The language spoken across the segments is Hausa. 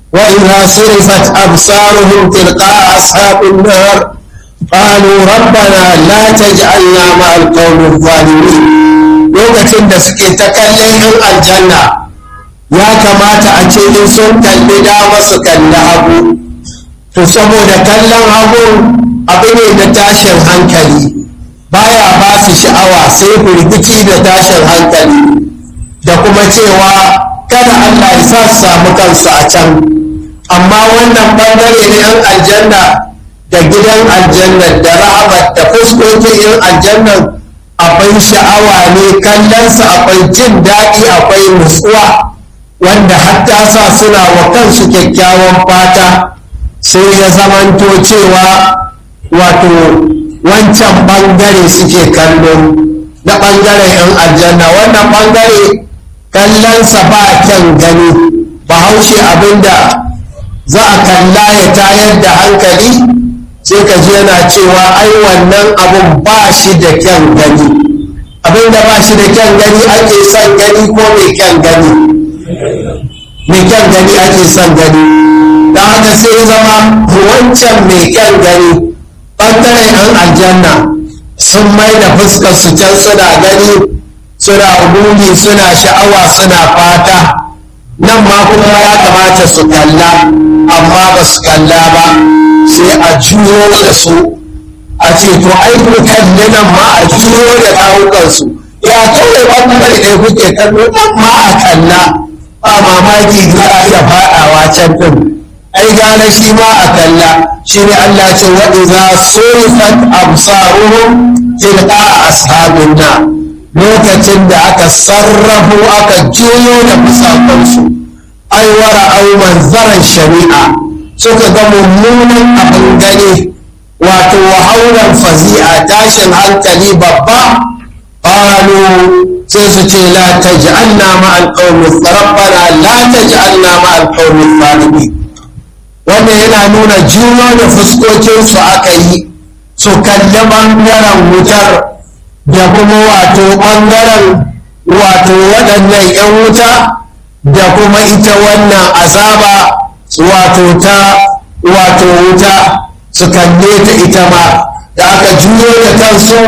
وإذا صرفت أبصارهم تلقاء أصحاب النار قالوا ربنا لا تجعلنا مع القوم الظالمين lokacin da suke ta kallon yan aljanna ya kamata a ce in sun kalli dama su kalli hagu to saboda kallon hagu abu ne da tashin hankali baya ba su sha'awa sai firgici da tashin hankali da kuma cewa kada Allah ya sa su samu kansu a can amma wannan bangare na yan aljanna da gidan aljanna da rahamat da fuskokin yan aljannan akwai sha'awa ne kallonsa akwai jin daɗi akwai nutsuwa wanda hatta sa suna wa kansu kyakkyawan fata sai ya zamanto cewa wato wancan bangare suke kallo na bangaren yan aljanna wannan bangare kallonsa ba kyan gani bahaushe abinda za a kalla ya tayar da hankali sai ka ji yana cewa ai wannan abun ba shi da kyan gani abinda ba shi da kyan gani ake son gani ko mai kyan gani mai kyan gani ake son gani da haka sai ya zama wancan mai kyan gani ɓangaren yan aljanna sun mai da fuskar su can suna gani suna buri suna sha'awa suna fata nan ma kuma ya kamata su kalla amma ba su kalla ba sai a juyo da su a ce to ai ku kalli nan ma a juyo da kawukansu ya kawai ɓangare ɗaya kuke kallo nan ma a kalla ba mamaki za a iya faɗawa can ɗin ai gane shi ma a kalla shi ne Allah ce wa idza surifat absaruhum tilqa ashabin na lokacin da aka sarrafu aka juyo da fusakansu ai wara au manzaran shari'a suka ga mummunan abin gani wato wahauran fazi'a tashin hankali babba qalu sai su ce la taj'alna ma'al qawmi rabbana la taj'alna ma'al qawmi zalimin wanda yana nuna juyo da fuskokinsu aka yi su kalli ɓangaren wutar da kuma wato ɓangaren wato waɗannan 'yan wuta da kuma ita wannan azaba wato ta wato wuta su kalle ta ita ma da aka juyo da kansu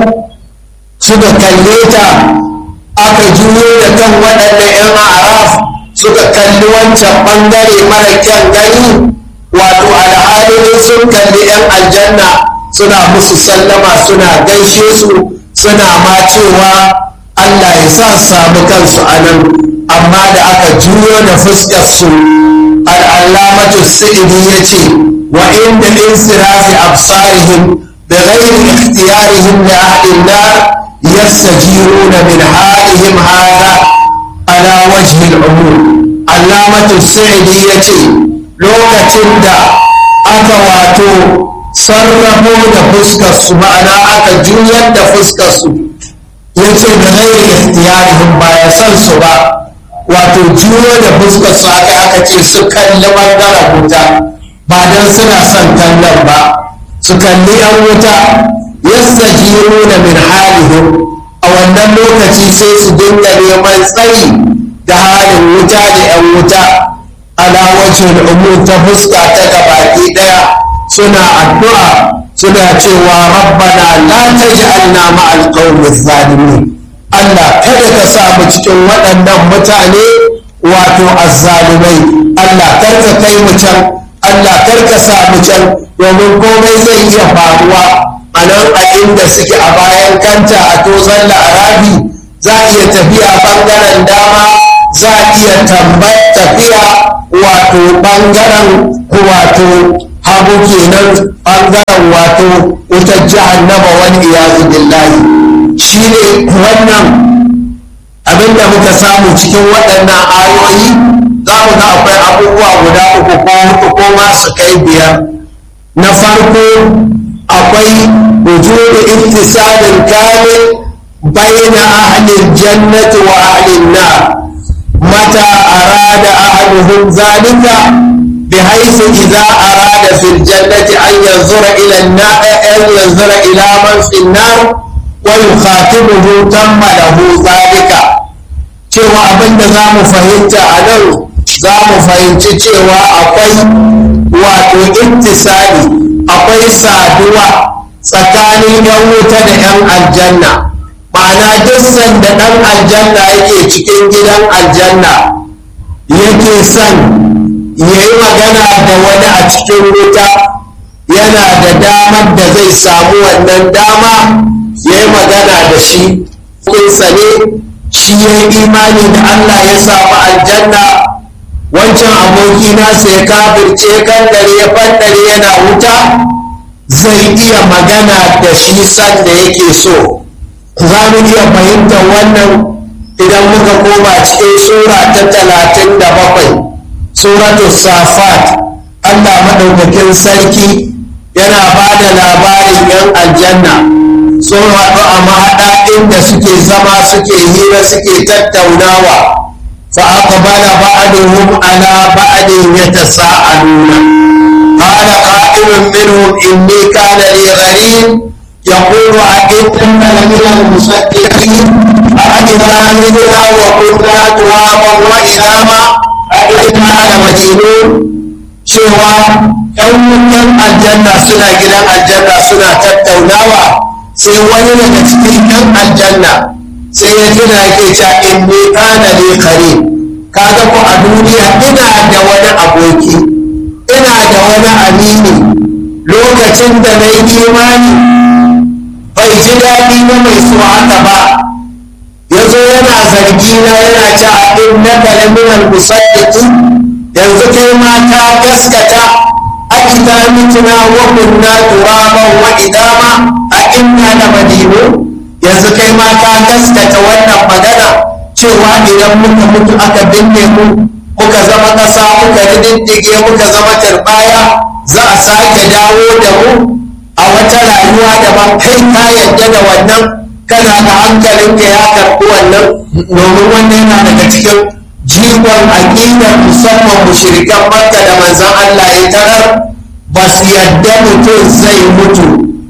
suka kalle ta aka juyo da kan waɗannan 'yan araf suka kalli wancan ɓangare mara kyan gani wato al'adun sun kalli 'yan aljanna suna musu sallama suna gaishe su suna ma cewa allah ya sa su samu kansu a nan amma da aka juyo da fuskar su al'allamatu sa'idi ya ce wa inda insirafi absarihim bi ghairi ikhtiyarihim li ahli nar yastajiruna min halihim hada ala wajhi al-umur allamatu sa'idi ya ce lokacin da aka wato sarrafo da fuskarsu ma'ana aka juyar da fuskarsu ya ce da gairi ikhtiyarihim ba ya san su ba wato juyo da fuskarsu aka aka ce su kalli ɓangaren wuta ba don suna son kallon ba su kalli yan wuta yastajiruna min halihim a wannan lokaci sai su dinga neman tsayi da halin wuta da yan wuta ala wajhil umur ta fuska ta gabaki daya suna addu'a suna cewa rabbana la taj'alna ma'al qawmi zalimin Allah kada ka sa mu cikin waɗannan mutane wato azzalumai Allah kar ka kai mu can Allah kar ka sa mu can domin komai zai iya faruwa a nan a inda suke a bayan kanta a tozon la'arabi za a iya tafiya bangaren dama za a iya tafiya wato ɓangaren wato hagu kenan ɓangaren wato wutar jahannama wani iyazu billahi shi ne wannan abinda muka samu cikin waɗannan ayoyi za mu ga akwai abubuwa guda uku ko huɗu ko ma su kai biyar na farko akwai wujudu ittisalin kamil bayna ahlil jannati wa ahlin nar متى أراد أحدهم ذلك بحيث إذا أراد في الجنة أن ينظر إلى النار أن ينظر إلى من في النار ويخاطبه تم له ذلك cewa abin da za mu fahimta a nan za mu fahimci cewa akwai wato ittisali akwai saduwa tsakanin 'yan wuta da 'yan aljanna ma'ana duk sanda ɗan aljanna yake cikin gidan aljanna yake son ya yi magana da wani a cikin wuta yana da damar da zai samu wannan dama ya yi magana da shi kinsa ne shi ya yi imani da allah ya samu aljanna wancan aboki nasa ya kafirce kan dare ya fandare yana wuta zai iya magana da shi sanda yake so za mu iya fahimtar wannan idan muka koma cikin sura ta talatin da bakwai suratu safat allah maɗaukakin sarki yana ba da labarin yan aljanna sun haɗu a mahaɗa inda suke zama suke hira suke tattaunawa fa aqbala ba'duhum ala ba'din yatasaaluna qala qa'ilun minhum inni kana li gharin يقول أئنك لمن المصدقين أئذا متنا وكنا ترابا وعظاما أئنا لمدينون cewa ‘yan wutan aljanna suna gidan aljanna suna tattaunawa sai wani daga cikin ‘yan aljanna sai ya tuna ke ca in ne kana ne kare kaga ku a duniya ina da wani aboki ina da wani amini lokacin da na yi imani bai ji daɗi na mai so haka ba ya zo yana zargi na yana ci a in na kalamin musaddiki yanzu kai ma ta gaskata a ita mituna wa kunna turaban wa idama a inna da madinu yanzu kai ma ta gaskata wannan magana cewa idan muka mutu aka binne mu muka zama ƙasa muka rididdige muka zama tarbaya za a sake dawo da mu a wata rayuwa daban kai ka yadda da wannan kana da hankalinka ya karɓi wannan domin wannan yana daga cikin jigon aƙidar musamman mushrikan makka da manzan Allah ya tarar ba su yadda mutum zai mutu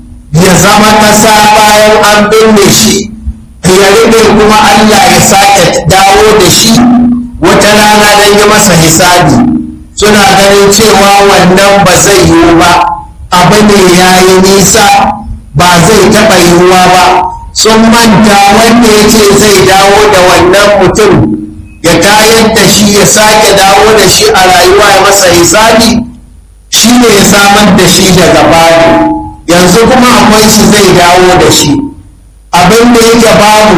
ya zama ƙasa bayan an binne shi ya rube kuma Allah ya sake dawo da shi wata rana don yi masa hisabi suna ganin cewa wannan ba zai yiwu ba abu ne ya yi nisa ba zai taɓa yiwuwa ba sun manta wanda ya ce zai dawo da wannan mutum ya tayar da shi ya sake dawo da shi a rayuwa ya masa hisabi shi ne ya samar da shi daga babu yanzu kuma akwai shi zai dawo da shi abin da yake babu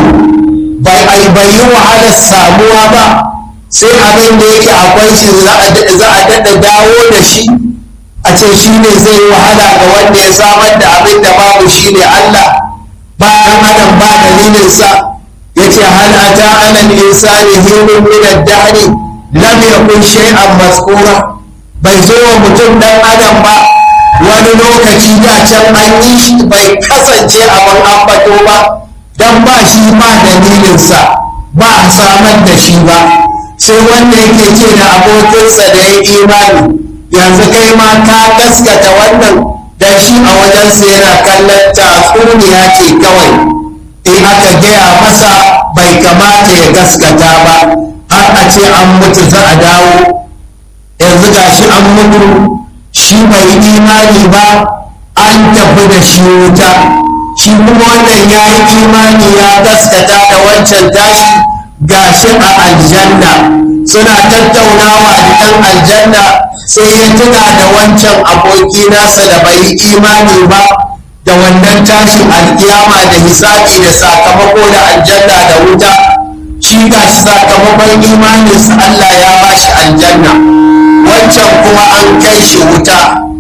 bai yi wahalar samuwa ba sai abin da yake akwai shi za a daɗa dawo da shi a ce shi ne zai yi wahala ga wanda ya samar da abin da babu shi ne Allah bayan adam ba dalilinsa ya ce hal ata alal insani hinun min ad-dahri lam yakun shay'an mazkura bai zo wa mutum dan adam ba wani lokaci da can an yi shi bai kasance abin ambato ba dan ba shi ba dalilinsa ba a samar da shi ba sai wanda yake ce da abokinsa da ya imani yanzu kai ma ka gaskata wannan dan shi a wajensa yana kallon tatsuniya ce kawai in aka gaya masa bai kamata ya gaskata ba har a ce an mutu za a dawo yanzu ga shi an mutu shi bai imani ba an tafi da shi wuta shi kuma wannan ya yi imani ya gaskata da wancan tashi ga shi a aljanna suna tattaunawa da ɗan aljanna sai ya tuna da wancan aboki nasa da bai yi imani ba da wannan tashin alkiyama da hisabi da sakamako da aljanna da wuta shi ga shi sakamakon imaninsa Allah ya ba shi aljanna wancan kuma an kai shi wuta